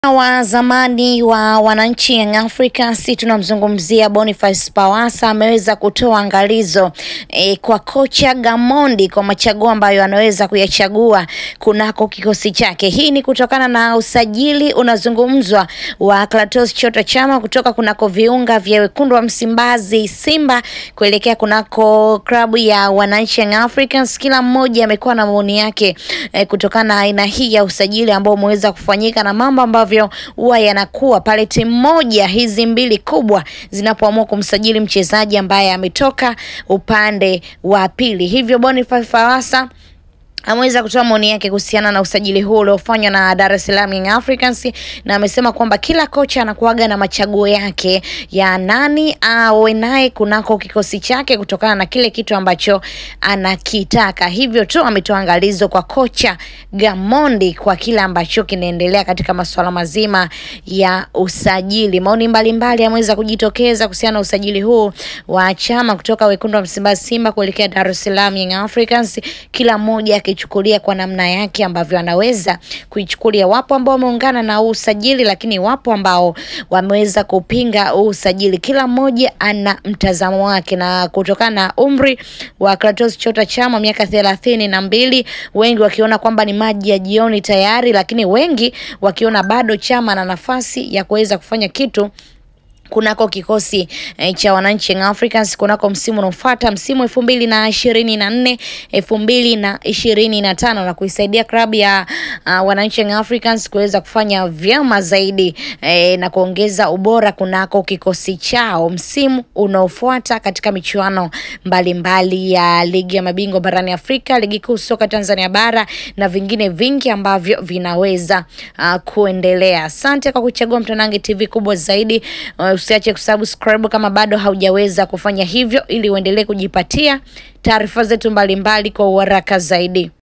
wa zamani wa wananchi Young Africans tunamzungumzia Boniface Pawasa ameweza kutoa angalizo e, kwa kocha Gamondi kwa machaguo ambayo anaweza kuyachagua kunako kikosi chake. Hii ni kutokana na usajili unazungumzwa wa Clatous Chota Chama kutoka kunako viunga vya wekundu wa Msimbazi Simba kuelekea kunako klabu ya wananchi Young Africans. Kila mmoja amekuwa na maoni yake e, kutokana na aina hii ya usajili ambao umeweza kufanyika na mambo ambavyo huwa yanakuwa pale timu moja hizi mbili kubwa zinapoamua kumsajili mchezaji ambaye ametoka upande wa pili. Hivyo Boniface Pawasa ameweza kutoa maoni yake kuhusiana na usajili huu uliofanywa na Dar es Salaam Young Africans, na amesema kwamba kila kocha anakuaga na machaguo yake ya nani awe naye kunako kikosi chake kutokana na kile kitu ambacho anakitaka. Hivyo tu ametoa angalizo kwa kocha Gamondi kwa kile ambacho kinaendelea katika masuala mazima ya usajili. Maoni mbalimbali yameweza kujitokeza kuhusiana na usajili huu wa Chama kutoka wekundu wa Msimbazi Simba kuelekea Dar es Salaam Young Africans, kila mmoja akichukulia kwa namna yake ambavyo anaweza kuichukulia. Wapo ambao wameungana na huu usajili, lakini wapo ambao wameweza kupinga huu usajili. Kila mmoja ana mtazamo wake, na kutokana na umri wa Clatous Chota Chama miaka thelathini na mbili, wengi wakiona kwamba ni maji ya jioni tayari, lakini wengi wakiona bado Chama na nafasi ya kuweza kufanya kitu kunako kikosi eh, cha wananchi Young Africans kunako msimu unaofuata msimu elfu mbili na ishirini na nne elfu mbili na ishirini na tano na kuisaidia klabu ya uh, wananchi Young Africans kuweza kufanya vyema zaidi eh, na kuongeza ubora kunako kikosi chao msimu unaofuata katika michuano mbalimbali ya ligi ya mabingwa barani Afrika, ligi kuu soka Tanzania bara na vingine vingi ambavyo vinaweza uh, kuendelea. Asante kwa kuchagua Mtanange TV kubwa zaidi. Uh, usiache kusubscribe kama bado haujaweza kufanya hivyo, ili uendelee kujipatia taarifa zetu mbalimbali kwa uharaka zaidi.